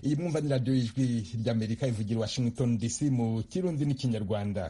iyi mwumva ni radiyo y'ijwi ry'amerika ivugira washington dc mu kirundi n'ikinyarwanda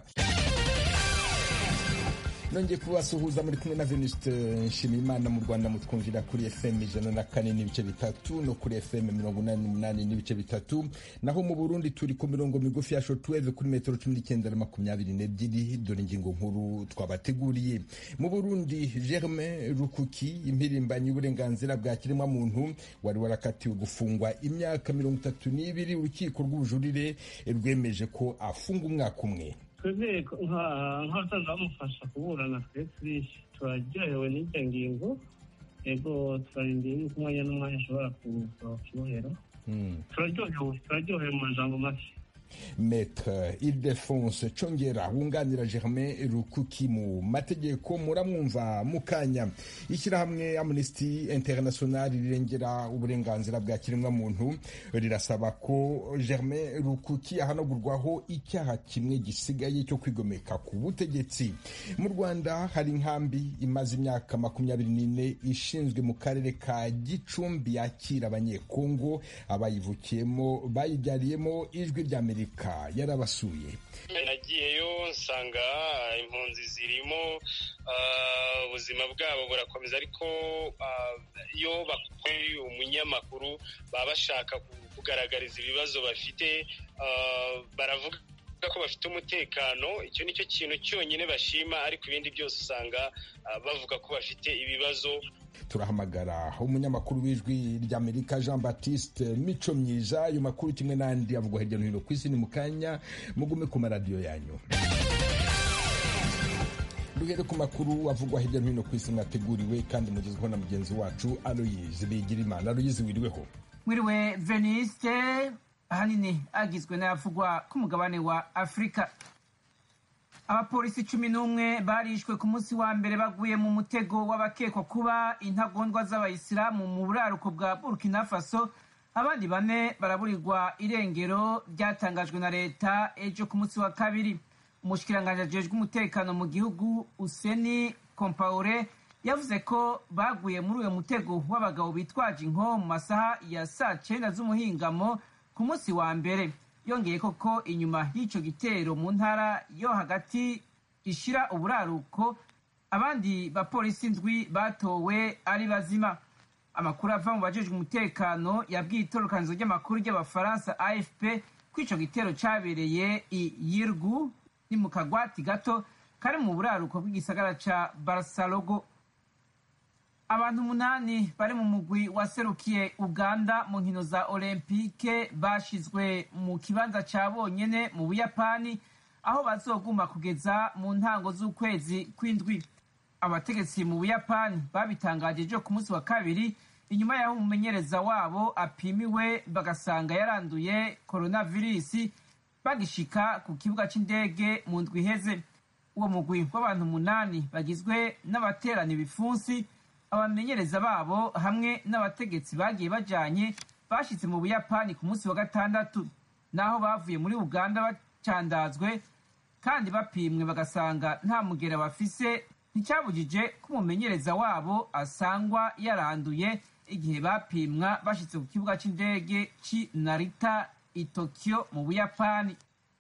nongeye kubasuhuza muri kumwe na venuste nshimiyimana mu rwanda mutwumvira kuri fm ijana na kane n'ibice bitatu no kuri fm mirongo inani n'umunani n'ibice bitatu naho mu burundi turi ku mirongo migufi ya shotweve kuri metero cumi n'icyenda na makumyabiri n'ebyiri dore ingingo nkuru twabateguriye mu burundi germain rukuki impirimbanyi y'uburenganzira bwa kiremwamuntu wari warakatiwe gufungwa imyaka mirongo itatu n'ibiri urukiko rw'ubujurire rwemeje ko afunga umwaka umwe twebwe nk'abasaza bamufasha kuburana twe turaryohewe n'iryo ngingo yego turarindiye yuko umwanya n'umwanya ashobora kuza kibohero turaryohewe turaryohewe mu majambo make Maître Ildefonse Congera wunganira Germain Rukuki mu mategeko muramwumva mukanya ishyirahamwe Amnesty International rirengera uburenganzira bwa kiremwamuntu rirasaba ko Germain Rukuki ahanagurwaho icyaha kimwe gisigaye cyo kwigomeka ku butegetsi mu Rwanda hari inkambi imaze imyaka makumyabiri n'ine ishinzwe mu karere ka Gicumbi yakira abanyekongo abayivukiyemo bayibyariyemo ijwi rya Amerika yarabasuye nagiyeyo nsanga impunzi zirimo ubuzima bwabo burakomeza ariko iyo bakuye umunyamakuru baba bashaka kugaragariza ibibazo bafite baravuga ko bafite umutekano icyo ni cyo kintu cyonyine bashima ariko ibindi byose usanga bavuga ko bafite ibibazo turahamagara umunyamakuru w'ijwi ry'amerika jean baptiste mico myiza ayo makuru kimwe n'andi avugwa hirya no hino ku isi ni mu kanya mugume ku maradiyo yanyu duhere ku makuru avugwa hirya no hino ku isi mwateguriwe kandi mugezweho na mugenzi wacu aloyizi bigirimana aloyizi wiriweho mwiriwe veniste ahanini agizwe n'ayavugwa ku mugabane wa afurika abapolisi cumi n'umwe barishwe ku munsi wa mbere baguye mu mutego w'abakekwa kuba intagondwa z'abayisilamu mu buraruko bwa burkina faso abandi bane baraburirwa irengero ryatangajwe na leta ejo ku munsi wa kabiri umushikiranganji ajejwe umutekano mu gihugu useni kompaure yavuze ko baguye muri uyo mutego w'abagabo bitwaje inko mu masaha ya saa cyenda z'umuhingamo ku munsi wa mbere yongeye koko inyuma y'icyo gitero mu ntara yo hagati ishira uburaruko abandi bapolisi ndwi batowe ari bazima amakuru ava mu bajejwe umutekano yabwiye itorokanizo ry'amakuru ry'abafaransa afp ko ico gitero cabereye i yirgu ni mu kagwati gato kari mu buraruko bw'igisagara ca barsalogo abantu umunani bari mu mugwi waserukiye uganda mu nkino za olempike bashizwe mu kibanza ca bonyene mu buyapani aho bazoguma kugeza mu ntango z'ukwezi kw'indwi abategetsi mu buyapani babitangaje ejo ku munsi wa kabiri inyuma y'aho umumenyereza wabo apimiwe bagasanga yaranduye koronavirisi bagishika ku kibuga c'indege mu ndwi iheze uwo mugwi w'abantu umunani bagizwe n'abaterana ibipfunsi abamenyereza babo hamwe n'abategetsi bagiye bajanye bashitse mu buyapani ku munsi wa gatandatu naho bavuye muri uganda bacandazwe kandi bapimwe bagasanga nta mugera bafise nticyabujije ko umumenyereza wabo asangwa yaranduye igihe bapimwa bashitse ku kibuga c'indege c'i narita i tokiyo mu buyapani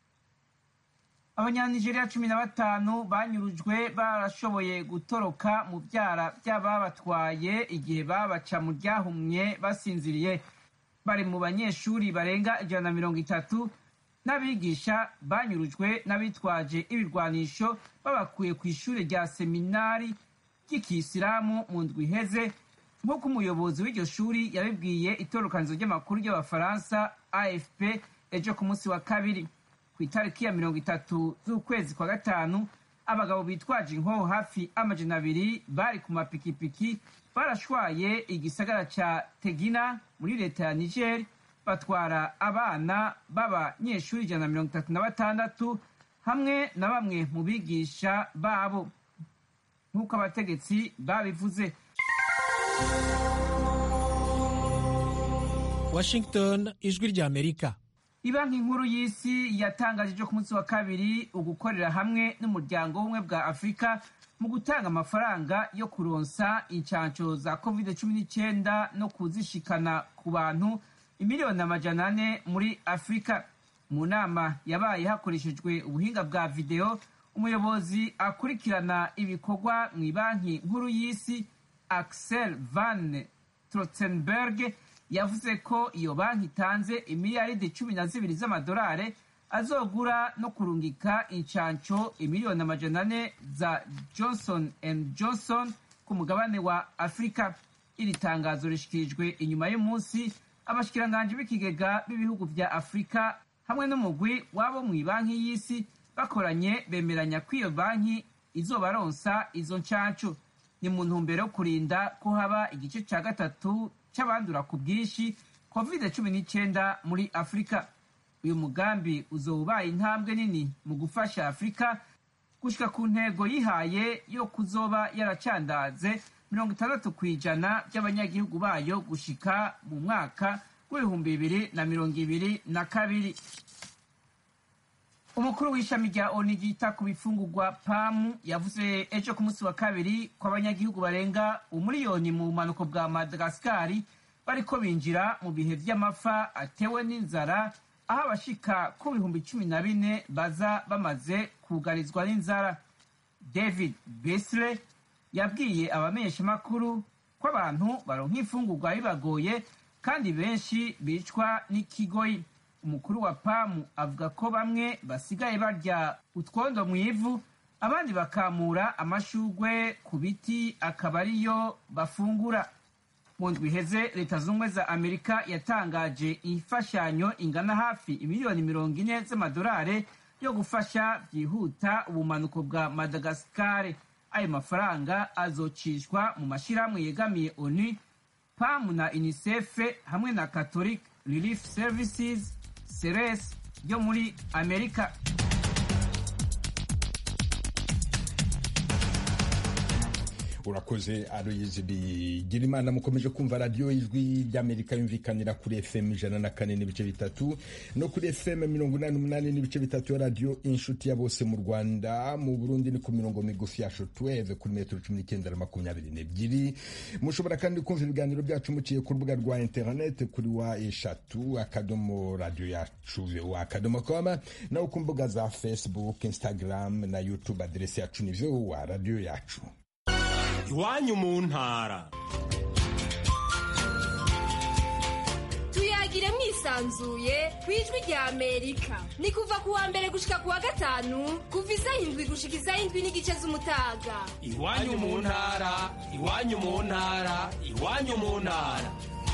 abanyanigeriya cumi na batanu banyurujwe barashoboye gutoroka mu byara by'ababatwaye igihe babaca mu ryahumye basinziriye bari mu banyeshuri barenga ijana na mirongo itatu n'abigisha banyurujwe n'abitwaje ibirwanisho babakuye ku ishuri rya seminari ry'ikisilamu mu ndwi iheze nk'uko umuyobozi w'iryo shuri yabibwiye itorokanizo ry'amakuru ry'abafaransa afp ejo ku munsi wa kabiri ku itariki ya mirongo itatu z'ukwezi kwa gatanu abagabo bitwaje inkoho hafi amajana abiri bari ku mapikipiki barashwaye igisagara ca tegina muri leta ya niger batwara abana b'abanyeshuri ijana na mirongo itatu na batandatu hamwe na bamwe mu bigisha babo nk'uko abategetsi babivuze washington ijwi ry'amerika ibanki nkuru y'isi yatangaje ejo ku munsi wa kabiri ugukorera hamwe n'umuryango w'ubumwe bwa afurika mu gutanga amafaranga yo kuronsa inshansho za covid cumi n'icyenda no kuzishikana ku bantu imiliyoni amajana ane muri afurika mu nama yabaye hakoreshejwe ubuhinga bwa videwo umuyobozi akurikirana ibikorwa mu banki nkuru y'isi axel van trotzenberg yavuze ko iyo banki itanze imiliyaridi cumi na zibiri z'amadolari azogura no kurungika inshanco imiliyoni amajana ane za johnson and johnson ku mugabane wa afurika iri tangazo rishikirijwe inyuma y'umunsi abashikiranganji b'ikigega b'ibihugu vya afurika hamwe n'umugwi wabo mu banki y'isi bakoranye bemeranya ko iyo banki izobaronsa izo nshanco ni mu ntumbero yo kurinda ko haba igice ca gatatu c'abandura ku bwinshi covid cumi n'icenda muri afurika uyu mugambi uzoba ubaye intambwe nini mu gufasha afurika gushika ku ntego yihaye yo kuzoba yaracandaze mirongo itandatu ku ijana by'abanyagihugu bayo gushika mu mwaka w'ibihumbi bibiri na mirongo ibiri na kabiri umukuru w'ishami rya oni ryita ku bifungurwa pamu yavuze ejo ku munsi wa kabiri ko abanyagihugu barenga umuriyoni mu bumanuko bwa madagasikari bariko binjira mu bihe vy'amafa atewe n'inzara aho abashika ku bihumbi cumi na bine baza bamaze kugarizwa n'inzara david besle yabwiye abamenyeshamakuru ko abantu baronka imfungurwa bibagoye kandi benshi bicwa n'ikigoyi umukuru wa pamu avuga ko bamwe basigaye barya utwondo mu ivu abandi bakamura amashugwe ku biti akaba ariyo bafungura mu ndwi iheze leta z'ubumwe za amerika yatangaje imfashanyo ingana hafi imiliyoni mirongo ine z'amadolari yo gufasha byihuta ubumanuko bwa madagasikare ayo mafaranga azocishwa mu mashyirahamwe yegamiye onu pamu na unicef hamwe na catholic relief services ceres yo muri amerika urakoze aroyizi bigira imana mukomeje kumva radiyo ijwi ry'amerika yumvikanira kuri fm ijana na kane n'ibice bitatu no kuri fm mirongo inani n'umunani n'ibice bitatu ya radiyo inshuti ya bose mu rwanda mu burundi ni ku mirongo migufi ya shotweve kuri metero cumi n'icyenda na makumyabiri n'ebyiri mushobora kandi kumva ibiganiro byacu muciye ku rubuga rwa interineti kuri wa eshatu akadomo radiyo yacu wa akadomo koma naho ku mbuga za facebook instagram na youtube aderesi yacu ni wa radiyo yacu iwanyu mu ntara tuyagire mwisanzuye ku ijwi rya amerika ni kuva ku wa mbere gushika ku wa gatanu kuva isaha indwi gushika isaha indwi n'igice z'umutaga iwanyu mu ntara iwanyu mu ntara iwanyu mu ntara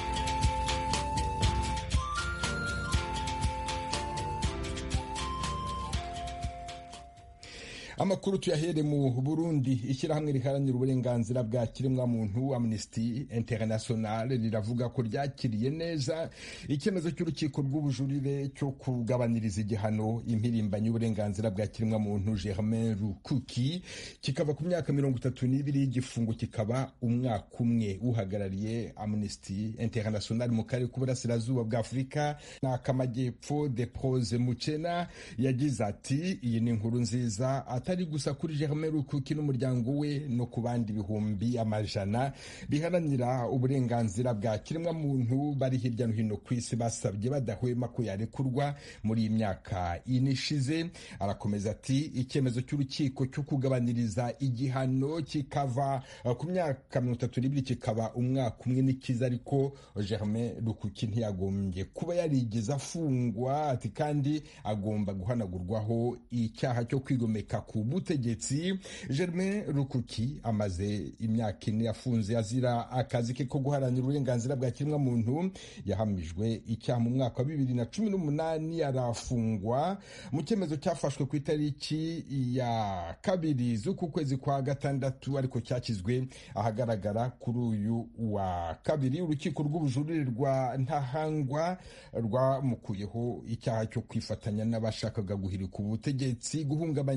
amakuru tuyahere mu burundi ishyirahamwe riharanira uburenganzira bwa kiremwamuntu amnesty international riravuga ko ryakiriye neza icyemezo cy'urukiko rw'ubujurire cyo kugabaniriza igihano impirimbanyi y'uburenganzira bwa kiremwamuntu germain rukuki kikava ku myaka mirongo itatu n'ibiri y'igifungo kikaba umwaka umwe uhagarariye amnesty international mu karere k'uburasirazuba bwa afurika n'akamajyepfo de prose mucena yagize ati iyi ni inkuru nziza atari gusa kuri Germain Rukuki n'umuryango we no ku bandi bihumbi amajana biharanira uburenganzira bwa kiremwamuntu bari hirya no hino ku isi basabye badahwema ko yarekurwa muri iyi myaka ine ishize arakomeza ati icyemezo cy'urukiko cyo kugabaniriza igihano kikava ku myaka mirongo itatu n'ibiri kikaba umwaka umwe n'ikiza ariko Germain Rukuki ntiyagombye kuba yarigeze afungwa ati kandi agomba guhanagurwaho icyaha cyo kwigomeka ku butegetsi Germain Rukuki amaze imyaka ine afunze azira akazi ke ko guharanira uburenganzira bwa kiremwamuntu yahamijwe icyaha mu mwaka wa bibiri na cumi n'umunani arafungwa mu cyemezo cyafashwe ku itariki ya kabiri z'uku kwezi kwa gatandatu ariko cyashyizwe ahagaragara kuri uyu wa kabiri urukiko rw'ubujurire rwa ntahangwa rwamukuyeho icyaha cyo kwifatanya n'abashakaga guhirika ubutegetsi guhungabanya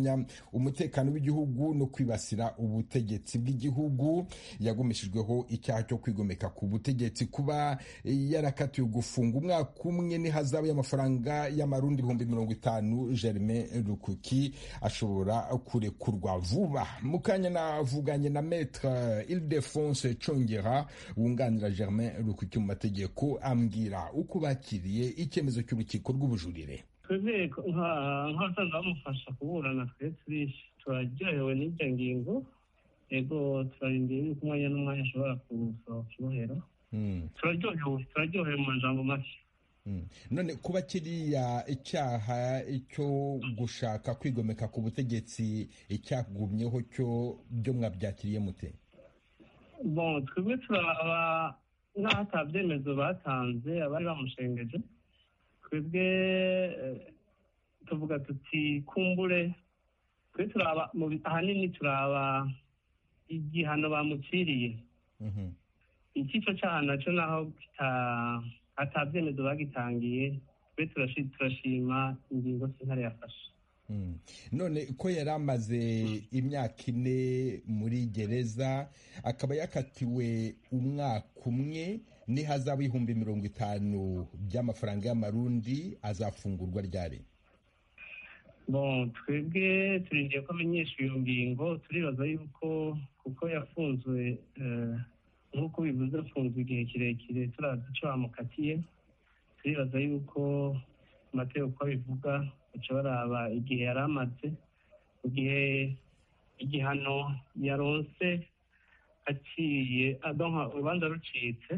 umutekano w'igihugu no kwibasira ubutegetsi bw'igihugu yagumishijweho icyaha cyo kwigomeka ku butegetsi kuba yarakatiwe gufunga umwaka umwe n'ihazabu y'amafaranga y'amarundi ibihumbi mirongo itanu Germain Rukuki ashobora kurekurwa vuba mu kanya navuganye na Maître Ildefonse Chongera wunganira Germain Rukuki mu mategeko ambwira uko bakiriye icyemezo cy'urukiko rw'ubujurire twebwe nk'abasaza bamufasha kuburana twe turishi turaryohewe n'iryo ngingo ego turarindiriye yuko umwanya n'umwanya ashobora kusohoka ibohero turaryohewe turaryohewe mu majambo make none kuba kiriya icyaha cyo gushaka kwigomeka ku butegetsi icyagumyeho cyo byo mwabyakiriye mute bon twebwe turaba nk'aho atabyemezo batanze abari bamushengeje twebwe tuvuga tuti kumbure twe turaba ahanini turaba igihano bamuciriye icyiciro cyaha nacyo naho atabyemezo bagitangiye twe turashima ingingo sentare yafashe none ko yari amaze imyaka ine muri gereza akaba yakatiwe umwaka umwe n'ihazabu y'ibihumbi mirongo itanu by'amafaranga y'amarundi azafungurwa ryari bon twebwe turindiye ko amenyesha iyo ngingo turibaza yuko kuko yafunzwe nk'uko bivuze afunzwe igihe kirekire turazi icyo bamukatiye turibaza yuko amategeko uko abivuga baca baraba igihe yari amaze mu gihe igihano yaronse aciye urubanza rucitse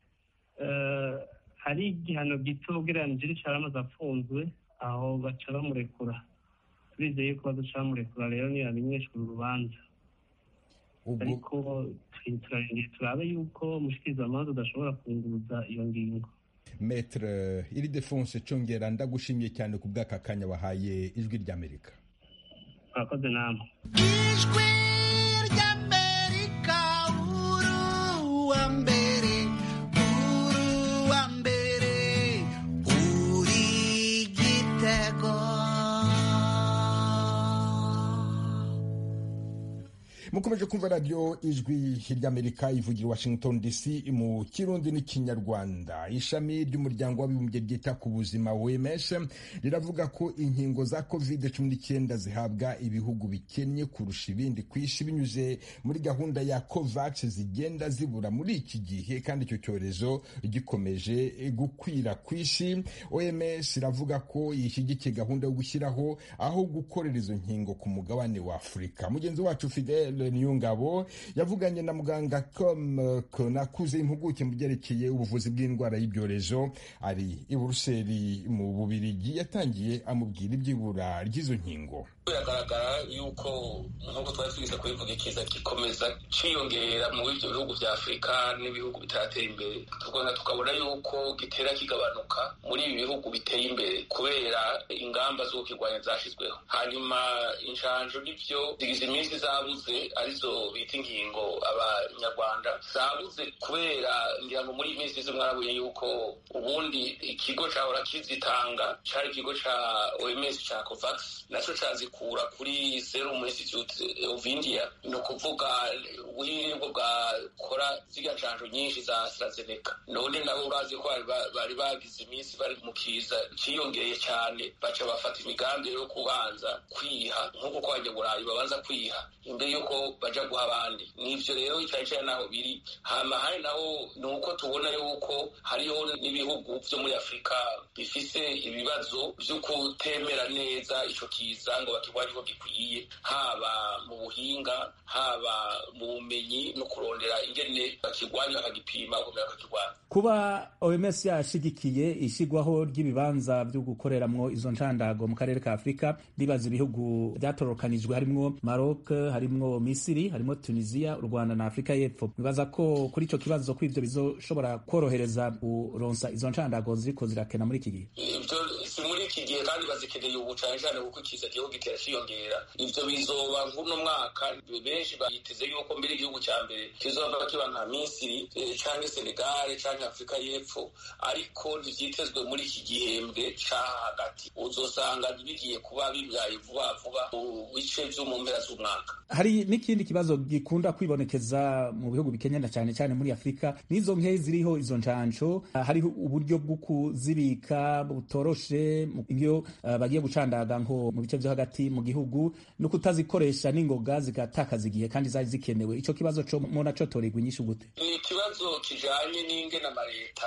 hari igihano gito ugereranije n'icyo yari amaze afunzwe aho baca bamurekura turizeye yuko baduca bamurekura rero ntiyamenyeshwa urubanza ariko turarindiye turabe yuko umushikirizamanza udashobora kunguruza iyo ngingo metre iridefonse congera ndagushimiye cyane ku bw'aka kanya wahaye ijwi ry'amerika murakoze namwe ijwi ry'amerika uruwa mbere uruwa mbere uri gitego mukomeje kumva radiyo ijwi ry'amerika ivugira washington dc mu kirundi n'ikinyarwanda ishami ry'umuryango w'abibumbye ryita ku buzima wems riravuga ko inkingo za covid cumi n'icyenda zihabwa ibihugu bikennye kurusha ibindi ku isi binyuze muri gahunda ya covax zigenda zibura muri iki gihe kandi icyo cyorezo gikomeje gukwira ku isi oms iravuga ko ishyigikiye gahunda yo gushyiraho aho gukorera izo nkingo ku mugabane wa afurika mugenzi wacu fidel niyongabo yavuganye na muganga com nakuze impuguke mu byerekeye ubuvuzi bw'indwara y'ibyorezo ari i buruseli mu bubirigi yatangiye amubwira iby'ibura ry'izo nkingo biragaragara yuko nk'uko twari twize kubivuga ikiza gikomeza cyiyongera mu ibyo bihugu bya afurika n'ibihugu bitaratera imbere tugomba tukabona yuko gitera kigabanuka muri ibi bihugu biteye imbere kubera ingamba zo kukirwanya zashyizweho hanyuma inshanjo n'ibyo zigize iminsi zabuze arizo bita ingingo abanyarwanda zabuze kubera ngira ngo muri iyi minsi izo mwarabonye yuko ubundi ikigo cyahora kizitanga cyari ikigo cya oms cya covax nacyo cyazikura kuri serum institute of india ni ukuvuga ubwiringo bwakora ziriya nshanjo nyinshi za astrazeneca none nabo urazi ko bari bagize iminsi bari mu kiza cyiyongeye cyane baca bafata imigambi yo kubanza kwiha nk'uko ko abanyaburayi babanza kwiha imbere y'uko baja guha abandi nivyo rero cyane cyane naho biri hama hari naho ni uko tubona yuko hariho n'ibihugu vyo muri afurika bifise ibibazo vyo kutemera neza ico kiza ngo bakirwanye uko gikwiye haba mu buhinga haba mu bumenyi no kurondera ingene bakirwanya bakagipima bakomera bakakirwanya kuba oms yashigikiye ishigwaho ry'ibibanza byo gukoreramwo izo nshandago mu karere ka afurika ribaza ibihugu byatorokanijwe harimwo maroc harimwo misiri harimwo tunisia u rwanda na afurika y'epfo bibaza ko kuri ico kibazo ko ivyo bizoshobora korohereza kuronsa izo nshandago ziriko zirakena muri iki gihe ivyo si muri iki gihe kandi bazikeneye ubu cane cane kuko ikiza gihugu gitera ciyongera ivyo bizoba nk'uno mwaka benshi bayiteze yuko mbere igihugu ca mbere kizoba kiba nka misiri canke senegale canke afurika y'epfo ariko ntivyitezwe muri iki gihembwe ca hagati uzosanga bigiye kuba bibyaye vuba vuba mu bice vyo mu mpera z'umwaka hari n'ikindi kibazo gikunda kwibonekeza mu bihugu bikenyana cyane cyane muri afurika n'izo nke ziriho izo njanco hariho uburyo bwo kuzibika butoroshe iyo uh, bagiye gucandaga nko mu bice vyo hagati mu gihugu no kutazikoresha n'ingoga zigatakaza igihe kandi zari zikenewe ico kibazo co mona cotorerwa inyishu gute ni ikibazo kijanye n'ingene amaleta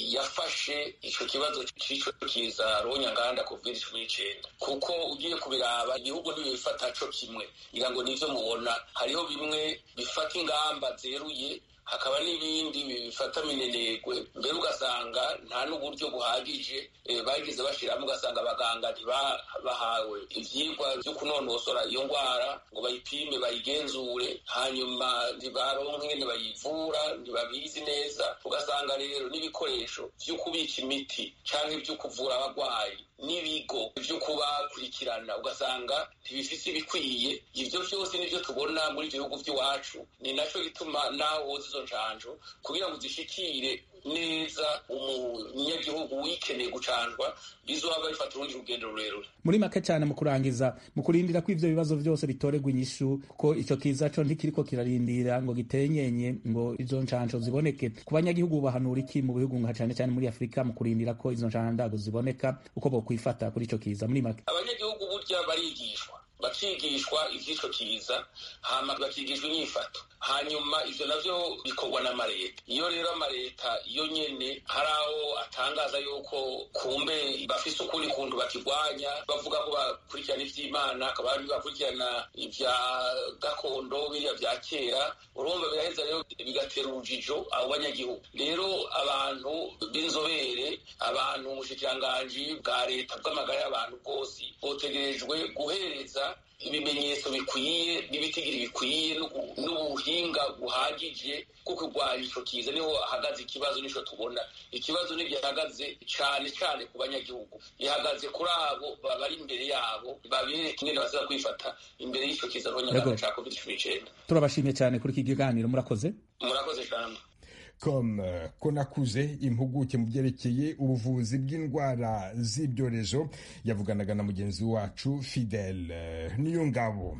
yafashe ico kibazo c'ico kiza ronyanganda covid cumi n'icenda kuko ugiye kubiraba igihugu ntibifata co kimwe ngira ngo nivyo mubona hariho bimwe bifata ingamba zeruye hakaba n'ibindi bifata minenegwe mbere ugasanga nta n'uburyo buhagije bagize bashiramo ugasanga abaganga ntibahawe ivyigwa vyo kunonosora iyo ngwara ngo bayipime bayigenzure hanyuma ntibaronke ingene bayivura ntibabizi neza ugasanga rero n'ibikoresho vyo kubika imiti canke vyo kuvura abagwayi n'ibigo vyo kubakurikirana ugasanga ntibifise ibikwiye ivyo vyose nivyo tubona muri ivyo bihugu vy'iwacu ni naco gituma naho woza izo njanjo kugira ngo zishikire neza umunyagihugu wikeneye gucanjwa bizoba bifata urundi rugendo rurerure muri make cyane mu kurangiza mu kurindira ko ivyo bibazo vyose bitorerwa inyishu kuko ico kiza co ntikiriko kirarindira ngo gitenyenye ngo izo ncanco ziboneke ku banyagihugu bahanura iki mu bihugu nka cane cane muri afurika mu kurindira ko izo ncandago ziboneka uko bokwifata kuri ico kiza muri make abanyagihugu burya barigishwa bakigishwa ivy'ico kiza hama bakigishwa inyifato hanyuma ivyo navyo bikorwa n'amareta iyo rero amareta iyo nyene hari aho atangaza yuko kumbe bafise ukundi kuntu bakigwanya bavuga ko bakurikirana ivy'imana akaba ari bakurikirana ivya gakondo biriya vya kera urumva biraheza rero bigatera urujijo abo banyagihugu rero abantu b'inzobere abantu umushikiranganji bwa leta bw'amagara y'abantu bwose botegerejwe guhereza ibimenyetso bikwiye n'ibitigiri bikwiye n'ubuhinga buhagije bwo kurwanya ico kiza niho hahagaze ikibazo nico tubona ikibazo ntigihagaze cane cane ku banyagihugu gihagaze kuri abo bari imbere yabo babereka ingene bazaza kwifata imbere y'ico kiza ronyangana ca covid cumi n'icenda turabashimye cyane kuri iki kiganiro murakoze murakoze cane com konakuze impuguke mu byerekeye ubuvuzi bw'indwara z'ibyorezo yavuganaga na mugenzi wacu fidel niyo ngabo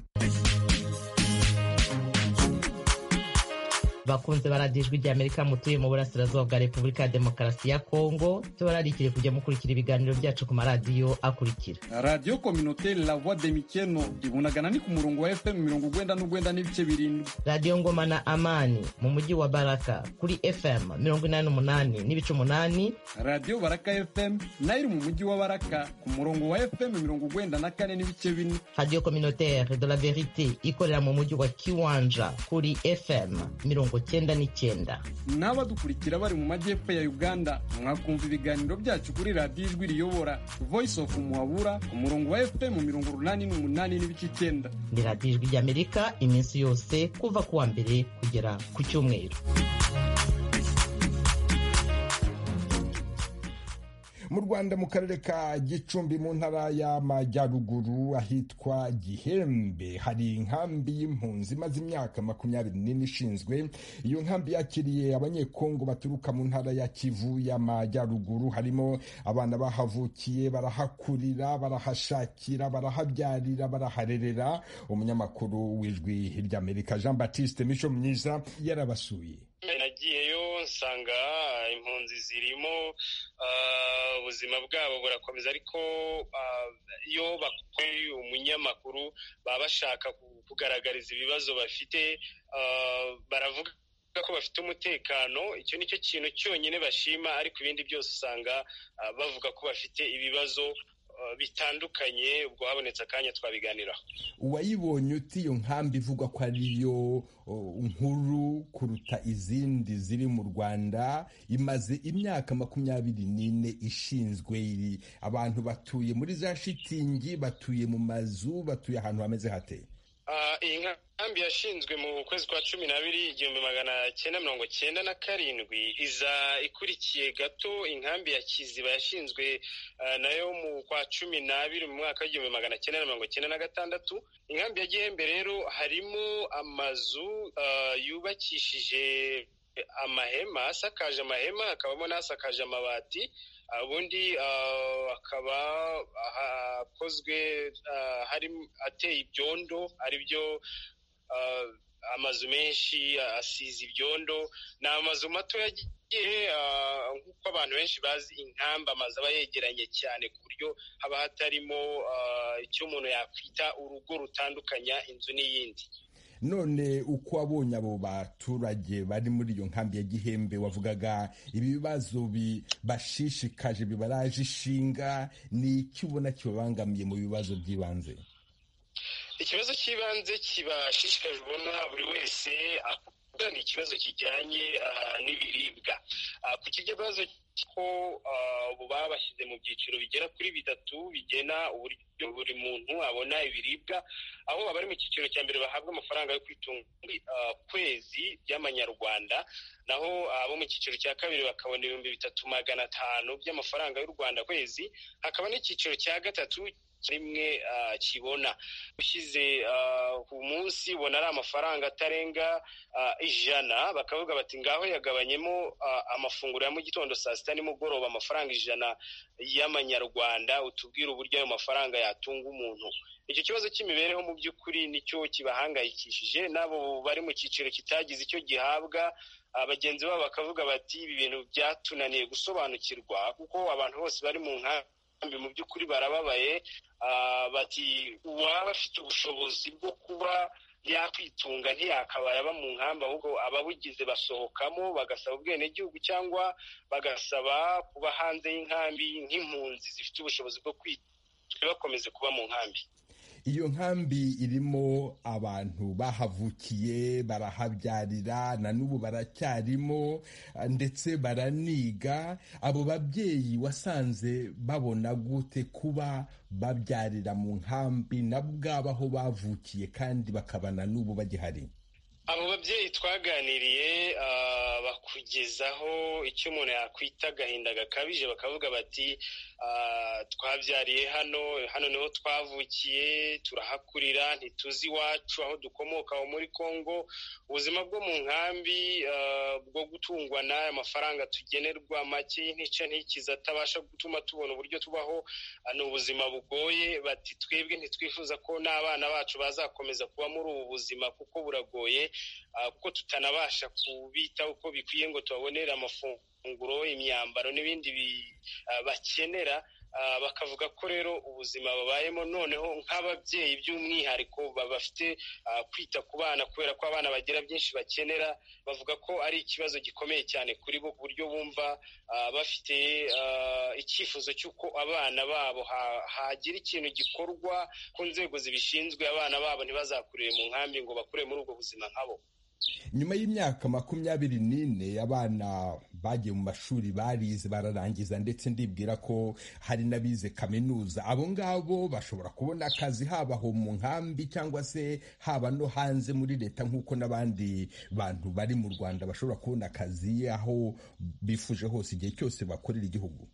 bakunze baradijwe rya amerika mutuye mu burasirazuba bwa repubulika ya demokarasi ya kongo tubararikire kujya mukurikira ibiganiro byacu ku maradiyo akurikira radiyo kominoteri la voix de mikeno ibunagana ni ku murongo wa fm mirongo ugwenda n'ugwenda n'ibice birindwi radiyo ngoma na amani mu mujyi wa baraka kuri fm mirongo inani n'umunani n'ibice umunani radiyo baraka fm nayo iri mu mujyi wa baraka ku murongo wa fm mirongo ugwenda na kane n'ibice bine radiyo kominoteri de la verite ikorera mu mujyi wa kiwanja kuri fm mirongo cyenda n'icyenda n'abadukurikira bari mu majyepfo ya uganda mwakumva ibiganiro byacu kuri radiyo ijwi riyobora voice of muhabura ku murongo wa fm mirongo urunani n'umunani n'ibice icyenda ni radiyo ijwi ry'amerika iminsi yose kuva ku wa mbere kugera ku cyumweru mu rwanda mu karere ka gicumbi mu ntara y'amajyaruguru ahitwa gihembe hari inkambi y'impunzi imaze imyaka makumyabiri n'ine ishinzwe iyo nkambi yakiriye abanyekongo baturuka mu ntara ya kivu y'amajyaruguru harimo abana bahavukiye barahakurira barahashakira barahabyarira baraharerera umunyamakuru w'ijwi ry'amerika jean baptiste mico myiza yarabasuye nagiyeyo nsanga impunzi zirimo ubuzima bwabo burakomeza ariko iyo bakuye umunyamakuru baba bashaka kugaragariza ibibazo bafite baravuga ko bafite umutekano icyo ni cyo kintu cyonyine bashima ariko ibindi byose usanga bavuga ko bafite ibibazo bitandukanye ubwo habonetse akanya twabiganiraho uwayibonye uti iyo nkambi ivugwa ko ariyo nkuru kuruta izindi ziri mu rwanda imaze imyaka makumyabiri n'ine ishinzwe iri abantu batuye muri za shitingi batuye mu mazu batuye ahantu hameze hate iyi nkambi yashinzwe mu kwezi kwa cumi n'abiri igihumbi magana cyenda mirongo cyenda na karindwi iza ikurikiye gato inkambi ya kiziba yashinzwe nayo mu kwa cumi n'abiri mu mwaka w'igihumbi magana cyenda na mirongo cyenda na gatandatu inkambi ya gihembe rero harimo amazu yubakishije amahema asakaje amahema hakabamo n'asakaje amabati ubundi akaba akozwe ateye ibyondo ari byo amazu menshi asize ibyondo ni amazu mato yagiye nk'uko abantu benshi bazi inkamba amazu aba yegeranye cyane ku buryo haba hatarimo icyo umuntu yakwita urugo rutandukanya inzu n'iyindi none uko wabonye abo baturage bari muri iyo nkambi ya gihembe wavugaga ibibazo bibashishikaje bibaraje ishinga ni iki ubona kibabangamiye mu bibazo by'ibanze ikibazo cy'ibanze kibashishikaje ubona buri wese ni ikibazo kijyanye n'ibiribwa ku kibazo ko ubu babashyize mu byiciro bigera kuri bitatu bigena uburyo buri muntu abona ibiribwa aho abari mu cyiciro cya mbere bahabwa amafaranga yo kwitunga kwezi by'amanyarwanda naho abo mu cyiciro cya kabiri bakabona ibihumbi bitatu magana atanu by'amafaranga y'u rwanda kwezi hakaba n'icyiciro cya gatatu rimwe kibona ushyize ku munsi ubona ari amafaranga atarenga ijana bakavuga bati ngaho yagabanyemo amafunguro ya mu gitondo saa sita nimugoroba amafaranga ijana y'amanyarwanda utubwire uburyo ayo mafaranga yatunga umuntu icyo kibazo cy'imibereho mu by'ukuri nicyo kibahangayikishije n'abo bari mu cyiciro kitagize icyo gihabwa bagenzi babo bakavuga bati ibi bintu byatunaniye gusobanukirwa kuko abantu bose bari mu nkambi mu by'ukuri barababaye bati uwaba afite ubushobozi bwo kuba yakwitunga ntiyakabaye aba mu nkambi ahubwo ababugize basohokamo bagasaba ubwenegihugu cyangwa bagasaba kuba hanze y'inkambi nk'impunzi zifite ubushobozi bwo kwitwa bakomeze kuba mu nkambi iyo nkambi irimo abantu bahavukiye barahabyarira na n'ubu baracyarimo ndetse baraniga abo babyeyi wasanze babona gute kuba babyarira mu nkambi na bwabo aho bavukiye kandi bakabana n'ubu bagihari abo babyeyi twaganiriye bakugezaho icyo umuntu yakwita agahinda gakabije bakavuga bati twabyariye hano hano niho twavukiye turahakurira ntituzi iwacu aho dukomoka aho muri congo ubuzima bwo mu nkambi bwo gutungwa n'aya mafaranga tugenerwa make y'intica ntikiza atabasha gutuma tubona uburyo tubaho ni ubuzima bugoye bati twebwe ntitwifuza ko n'abana bacu bazakomeza kuba muri ubu buzima kuko buragoye kuko tutanabasha kubitaho uko bikwiye ngo tubabonere amafunguro imyambaro n'ibindi bakenera bakavuga ko rero ubuzima babayemo noneho nk'ababyeyi by'umwihariko bafite kwita ku bana kubera ko abana bagira byinshi bakenera bavuga ko ari ikibazo gikomeye cyane kuri bo ku buryo bumva bafite icyifuzo cy'uko abana babo hagira ikintu gikorwa ku nzego zibishinzwe abana babo ntibazakurire mu nkambi ngo bakure muri ubwo buzima nkabo nyuma y'imyaka makumyabiri n'ine abana bagiye mu mashuri barize bararangiza ndetse ndibwira ko hari n'abize kaminuza abo ngabo bashobora kubona akazi haba aho mu nkambi cyangwa se haba no hanze muri leta nk'uko n'abandi bantu bari mu rwanda bashobora kubona akazi aho bifuje hose igihe cyose bakorera igihugu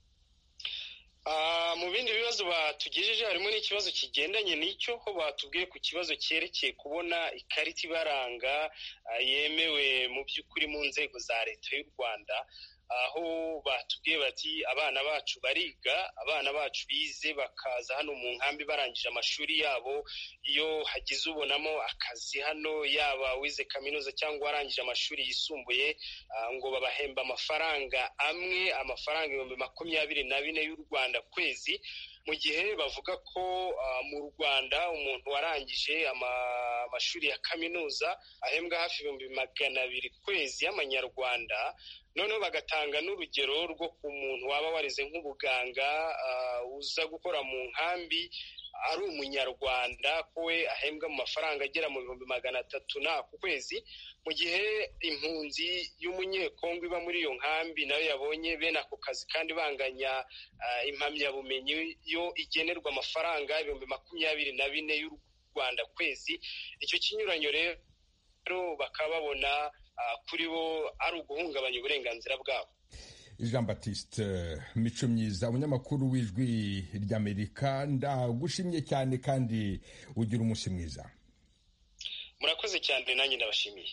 mu bindi bibazo batugejeje harimo n'ikibazo kigendanye n'icyo ho batubwiye ku kibazo cyerekeye kubona ikarita ibaranga yemewe mu by'ukuri mu nzego za leta y'u rwanda aho batubwiye bati abana bacu bariga abana bacu bize bakaza hano mu nkambi barangije amashuri yabo iyo hagize ubonamo akazi hano yaba wize kaminuza cyangwa warangije amashuri yisumbuye ngo babahemba amafaranga amwe amafaranga ibihumbi makumyabiri na bine y'u rwanda kwezi mu gihe bavuga ko mu rwanda umuntu warangije amashuri ya kaminuza ahembwa hafi ibihumbi magana abiri kwezi y'amanyarwanda noneho bagatanga n'urugero rwo ku muntu waba warize nk'ubuganga uza gukora mu nkambi ari umunyarwanda ko we ahembwa mu mafaranga agera mu bihumbi magana atatu na ku kwezi mu gihe impunzi y'umunyekongo iba muri iyo nkambi nayo yabonye bene ako kazi kandi banganya impamyabumenyi yo igenerwa amafaranga ibihumbi makumyabiri na bine rwanda ku kwezi icyo kinyuranyo rero bakaba babona kuri bo ari uguhungabanya uburenganzira bwabo jean batiste mico myiza umunyamakuru w'ijwi ry'amerika ndagushimye cyane kandi ugira umunsi mwiza murakoze cyane nanjye ndabashimiye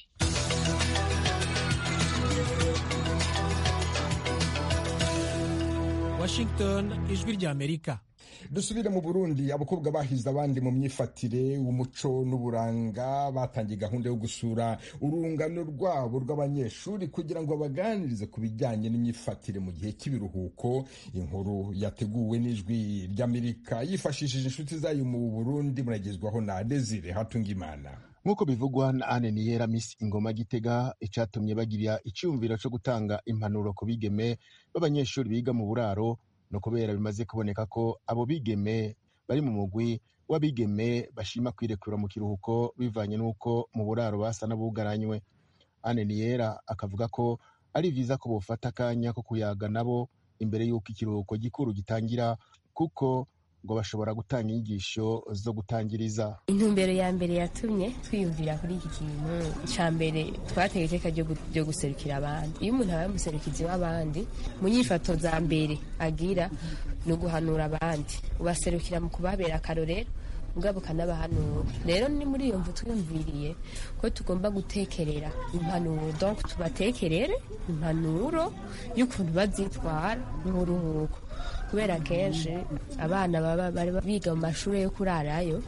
washington ijwi ry'amerika dusubire mu burundi abakobwa bahize abandi mu myifatire umuco n'uburanga batangiye gahunda yo gusura urungano rwabo rw'abanyeshuri kugira ngo babaganirize ku bijyanye n'imyifatire mu gihe cy'ibiruhuko inkuru yateguwe n'ijwi ry'amerika yifashishije inshuti zayo mu burundi muragezwaho na desire hatungimana nk'uko bivugwa na ane niyera miss ingoma gitega icyatumye bagira icyumviro cyo gutanga impanuro ku bigeme b'abanyeshuri biga mu buraro ni ukubera bimaze kuboneka ko abo bigeme bari mu mugwi w'abigeme bashima kwirekura mu kiruhuko bivanye n'uko mu buraro basa n'abugaranywe ane niyera akavuga ko ari byiza ko bufata akanya ko kuyaga nabo imbere y'uko ikiruhuko gikuru gitangira kuko ngo bashobora gutanga inyigisho zo gutangiriza intumbero ya mbere yatumye twiyumvira kuri iki kintu cya mbere twateye iteka ryo guserukira abandi iyo umuntu abaye umuserukizi w'abandi mu nyifato za mbere agira ni uguhanura abandi ubaserukira mu kubabera akarorero ubwabo ukanabahanura rero ni muri iyo mvu twiyumviriye ko tugomba gutekerera impanuro donc tubatekerere impanuro y'ukuntu bazitwara mu buruhuko kubera kenshi abana baba bari biga mu mashuri yo kurarayo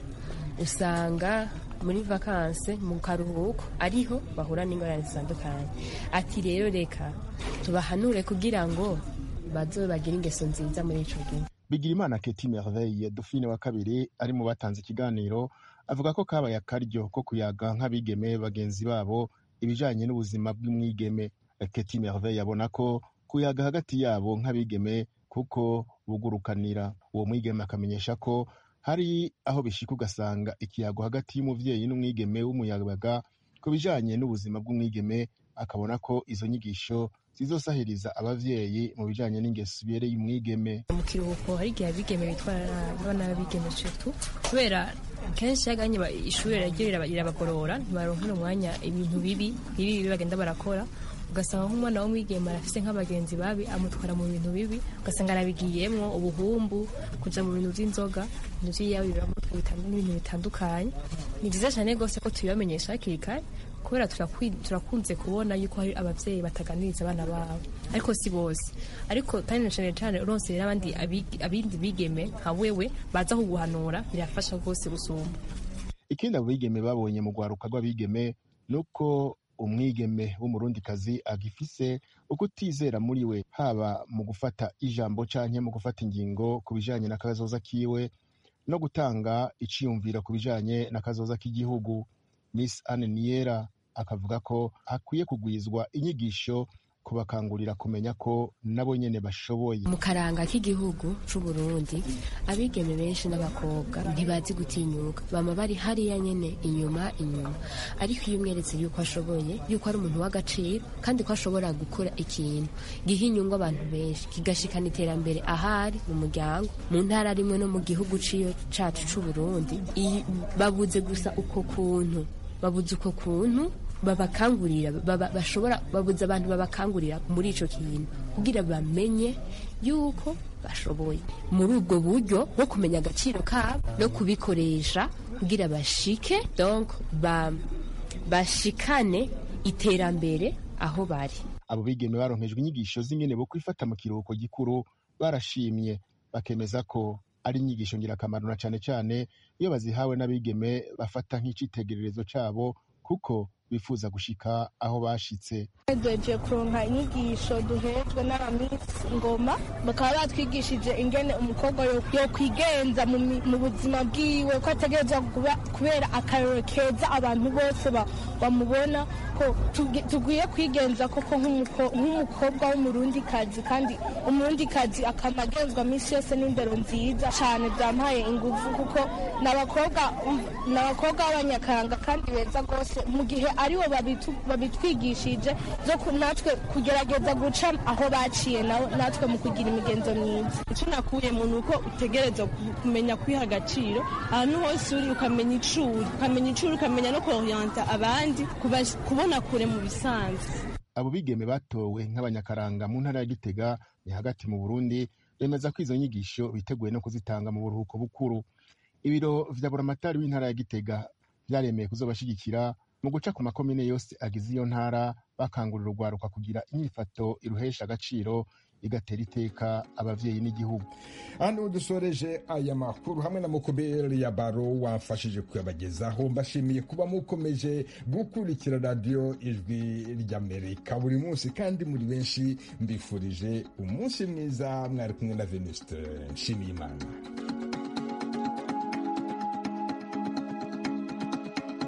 usanga muri vakanse mu karuhuko ariho bahura n'ingorane zitandukanye ati rero reka tubahanure kugira ngo bazobe bagire ingeso nziza muri ico gihe bigirimana keti merveille dufine wa kabiri ari mu batanze ikiganiro avuga ko kabaye akaryo ko kuyaga nk'abigeme bagenzi babo ibijanye n'ubuzima bw'umwigeme keti merveille abona ko kuyaga hagati yabo nk'abigeme kuko bugurukanira uwo mwigeme akamenyesha ko hari aho bishika ugasanga ikiyago hagati y'umuvyeyi n'umwigeme w'umuyabaga ku bijanye n'ubuzima bw'umwigeme akabona ko izo nyigisho zizosahiriza abavyeyi mu bijanye n'ingeso ibereye umwigeme mu kiruhuko hari igihe abigeme bitwara abana b'abigeme surtout kubera kenshi yaganye ishuri riragira rirabagorora ntibaronkera umwanya ibintu bibi bibi bibi bagenda barakora ugasanga nk'umwana w'umwigeme arafise nk'abagenzi babi amutwara mu bintu bibi ugasanga arabigiyemwo ubuhumbu kuja mu bintu vy'inzoga ibintu vy'iyabiramutwe n'ibintu bitandukanye ni vyiza cane rwose ko tubibamenyesha hakiri kare kubera turakunze kubona yuko hari abavyeyi bataganiriza abana babo ariko si bose ariko kandi na cane cane uronse rero abandi abindi bigeme nka wewe baza kuguhanura birafasha rwose gusumba ikindi abo bigeme babonye mu rwaruka rw'abigeme nuko umwigeme w'umurundikazi agifise ukutizera muri we haba mu gufata ijambo canke mu gufata ingingo ku bijanye n'akazoza kiwe no gutanga iciyumviro ku bijanye n'akazoza k'igihugu miss anne niyera akavuga ko hakwiye kugwizwa inyigisho kubakangurira kumenya ko nabo nyene bashoboye mu karanga k'igihugu c'uburundi abigeme benshi n'abakobwa ntibazi gutinyuka bama bari hariya nyene inyuma inyuma ariko iyo umweretse yuko ashoboye yuko ari umuntu w'agaciro kandi ko ashobora gukora ikintu giha inyungu abantu benshi kigashikana iterambere ahari mu muryango mu ntara rimwe no mu gihugu ciyo cacu c'uburundi babuze gusa uko kuntu babuze uko kuntu babakangurira bashobora babuze abantu babakangurira muri ico kintu kugira bamenye yuko bashoboye muri ubwo buryo bwo kumenya agaciro kabo no kubikoresha kugira bashike donc ba, bashikane iterambere aho bari abo bigeme baronkejwe inyigisho z'ingene bo kwifata mu kiruhuko gikuru barashimye bakemeza ko ari inyigisho ngirakamaro na cane cane iyo bazihawe n'abigeme bafata nk'icitegererezo cabo kuko bifuza gushika aho bashitse duhejeje kuronka inyigisho duhejwe n'abamisi ngoma bakaba batwigishije ingene umukobwa yo kwigenza mu buzima bwiwe ko ategerezwa kubera akarero keza abantu bose bamubona ko tugwiye kwigenza koko nk'umukobwa w'umurundikazi kandi umurundikazi akaba agenzwa minsi yose n'indero nziza cyane byampaye ingufu kuko ni abakobwa b'abanyakaranga kandi beza rwose mu gihe aribo babitwigishije zo natwe kugerageza guca aho baciye natwe mu kugira imigenzo myiza icyo nakuyemo ni uko utegereza kumenya kwiha agaciro ahantu hose uri ukamenya icuri ukamenya icuri ukamenya no koriyanta abandi kubona kure mu bisanzwe abo bigeme batowe nk'abanyakaranga mu ntara ya gitega ni hagati mu burundi bemeza ko izo nyigisho biteguye no kuzitanga mu buruhuko bukuru ibiro vya buramatari w'intara ya gitega vyaremeye kuzobashigikira mu guca ku makomine yose agize iyo ntara bakangurira urwaruka kugira inyifato iruhesha agaciro igatera iteka abavyeyi n'igihugu hano dusoreje aya makuru hamwe na mukoberi ya baro wamfashije kuyabagezaho mbashimiye kuba mukomeje gukurikira radiyo ijwi ry'amerika buri munsi kandi muri benshi mbifurije umunsi mwiza mwari kumwe na venuste nshimiyimana